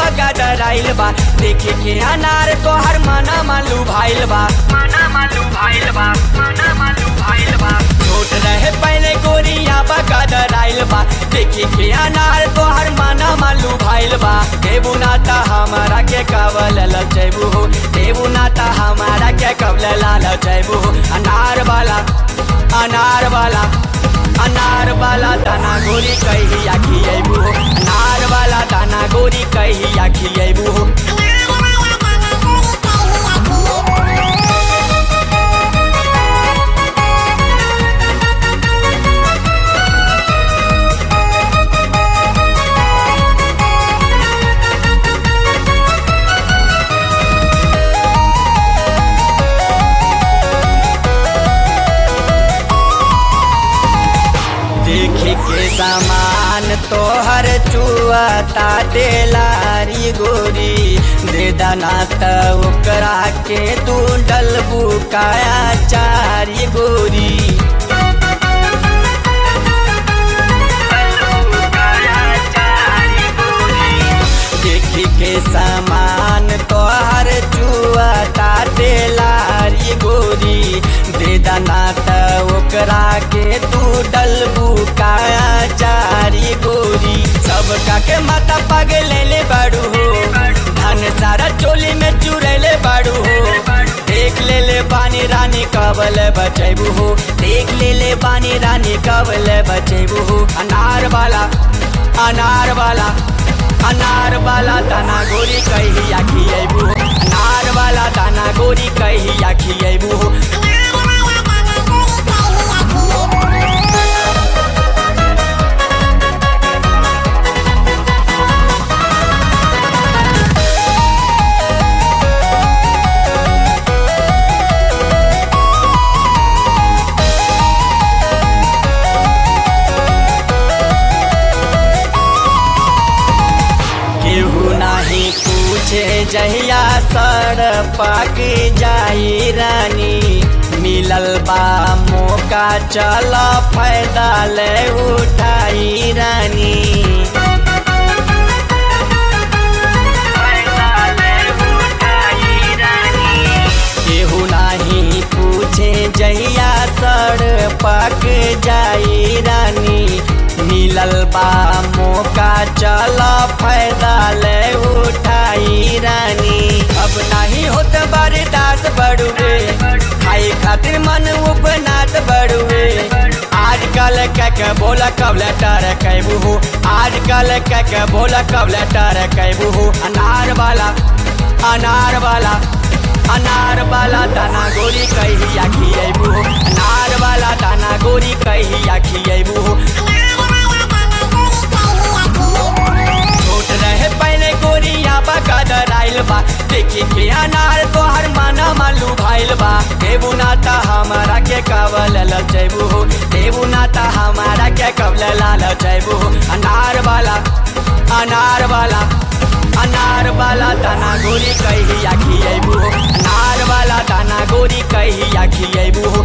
बगदराइल बा देखे के अनार तोहर मना मालू भाइल बा मना मालू भाइल बा मना मालू भाइल बा छोट रहे पहले गोरिया बगदराइल बा देखे के अनार तोहर मना मालू भाइल बा देबू नाता हमारा के कवल लचैबू हो देबू नाता हमारा के कवल लाल जैबू हो अनार वाला अनार वाला अनार वाला दाना गोरी कहिया खियबू हो अनार वाला दाना गोरी कहिया खियबू हो देखे के सामान तोहर चुआता तेलारी गोरी दे दाना त ओकरा के तू डलबू काया चारी गोरी देखी के सामान तोहर चुआता तेलारी गोरी दे दाना त ओकरा के तू डलबू काया चारी गोरी सबका के माता पगले ले बाड़ू हो धन सारा चोली में चुरैले बाड़ू हो देख ले ले बानी रानी कबल बचैबू हो देख ले ले बानी रानी कबल बचैबू हो अनार वाला अनार वाला अनार वाला दाना गोरी कहिया खियबू हो अनार वाला दाना गोरी कहिया खियबू हो केहू नाही पूछे जहिया सर पाक जाई रानी मिलल बा मौका चल फायदा ले उठाई रानी केहू नाही पूछे जहिया सर पाक जाई रानी मिलल बा मौका चल फायदा ले उठाई रानी अब नहीं होत बर्दाश्त बड़ुए खाई खातिर मन उपनात बड़ुए आजकल कक बोला कब लेटर कैबू हो आजकल कक बोला कब लेटर कैबू हो अनार वाला अनार वाला अनार वाला दाना गोरी कहिया खियबू हो अनार वाला दाना गोरी कहिया खियबू हो छोट रहे पहले गोरिया बगदराइल बा देखे के अनार तोहर माना मालू भाइल बा देबू नाता हमारा के कवल लचैबू हो देबू नाता हमारा के कवल लाल जैबू हो अनार वाला अनार वाला अनार वाला दाना गोरी कहिया खियबू हो अनार वाला दाना गोरी कहिया खियबू हो